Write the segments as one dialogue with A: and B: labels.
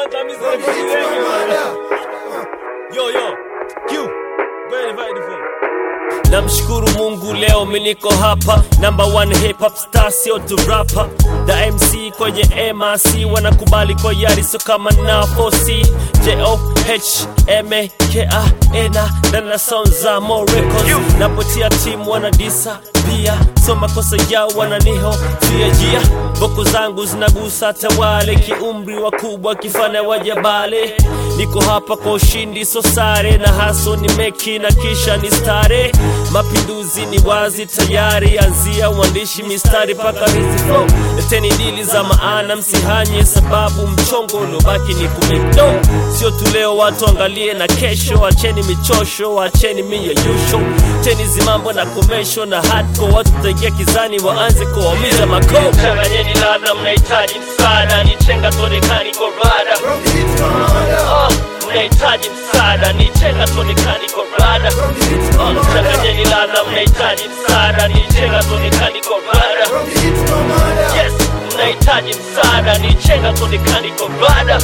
A: Angamiza wengi bwana. Yo yo. Q. Go invite the phone. Namshukuru Mungu leo mi niko hapa, number one hip hop star, sio tu rapper. The MC kwenye MRC wanakubali kwa yari, so kama na 4C J O H M A K A N A ndani na sound za Mo Records. Napotia timu wanadisa pia, so makosa yao wananiho pia jia Boko zangu zinagusa hata wale kiumri wakubwa kifanya wajabale. Niko hapa kwa ushindi, so sare na haso ni meki na kisha ni stare. Mapinduzi ni wazi tayari, anzia uandishi mistari paka hizi flow. Leteni dili za maana, msihanye sababu mchongo uliobaki ni kumekdo. Sio tu leo, watu angalie na kesho. Acheni michosho, acheni miyeyusho, cheni zimambo na komesho na hardcore. Watu taingia kizani, waanze kuwaumiza mako. Changanyeni ladha, mnahitaji msaada, ni chenga tonekani korada Ah, mnahitaji msaada ni chenga tonekani korada Ah, changanyeni ladha mnahitaji msaada ni chenga tonekani korada yes mnahitaji msaada ni chenga tonekani korada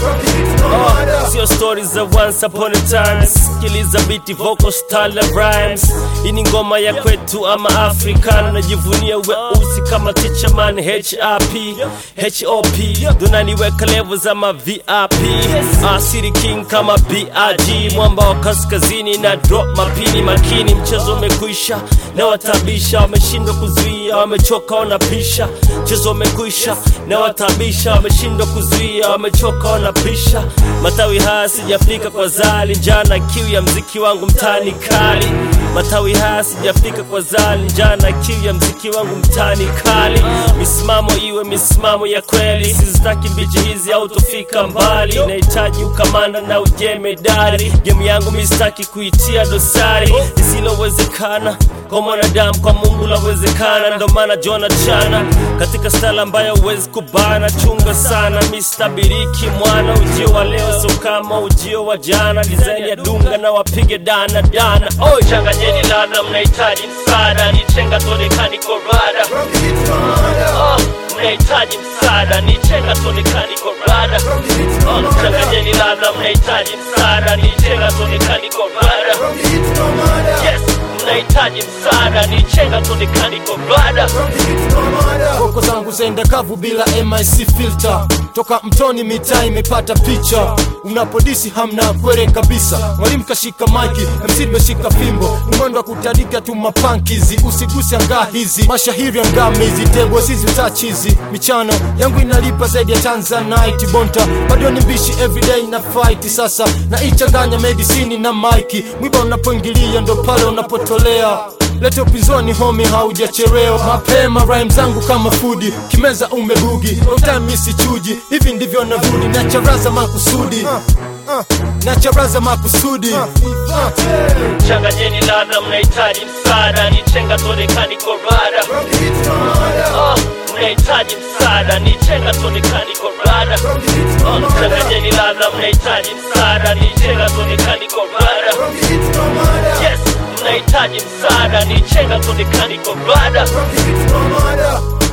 A: Ah, sio stories za once upon a time sikiliza biti vocal style na rhymes hii ni ngoma ya kwetu ama african najivunia weusi kama teacher man HRP HOP donaniweka level za ma VIP Ah, City King kama BRG mwamba wa kaskazini na drop mapini makini mchezo umekwisha na watabisha wameshindwa kuzuia wamechoka wanapisha mchezo umekwisha na watabisha wameshindwa kuzuia wamechoka wanapisha matawi haya sijafika kwa zali njana kiu ya mziki wangu mtani kali matawi haya sijafika kwa zali njana kiu ya mziki wangu mtani kali misimamo iwe misimamo ya kweli sizitaki mbichi hizi autofika mbali nahitaji ukamanda na ujemedari gemu yangu mistaki kuitia dosari lisilowezekana kwa mwanadamu kwa mungu lawezekana ndo maana jona chana katika stala ambayo huwezi kubana chunga sana mistabiriki mwana ujio wa leo so kama ujio wa jana dizaini ya dunga na wapige dana dana oi changanyeni ladha mnahitaji msaada ni chenga tonekani korada Ah, mnahitaji msaada ni chenga tonekani korada Ah, changanyeni ladha mnahitaji msaada ni chenga tonekani korada yes mnahitaji msaada ni chenga tonekani korada
B: Koko zangu zaenda kavu bila MIC filter toka mtoni mitaa imepata picha unapodisi hamna kwere kabisa mwalimu kashika maiki MC nimeshika fimbo ni mwendo wa kutadika tu mapankizi usiguse angaa hizi mashahiri angamizi tebo zizi utachizi michano yangu inalipa zaidi ya tanzanite bonta bado ni mbishi everyday na fight sasa na ichanganya medisini na maiki mwiba unapoingilia ndo pale unapotolea leta upinzani homi haujachelewa mapema rhyme zangu kama fudi kimeza umebugi utamisi chuji hivi ndivyo navudi nacharaza makusudi nacharaza makusudi
A: changanyeni ladha mnahitaji msaada ni chenga tonekani korada Ah, mnahitaji msaada ni chenga tonekani korada Ah, changanyeni ladha mnahitaji msaada ni chenga tonekani korada yes mnahitaji msaada ni chenga tonekani korada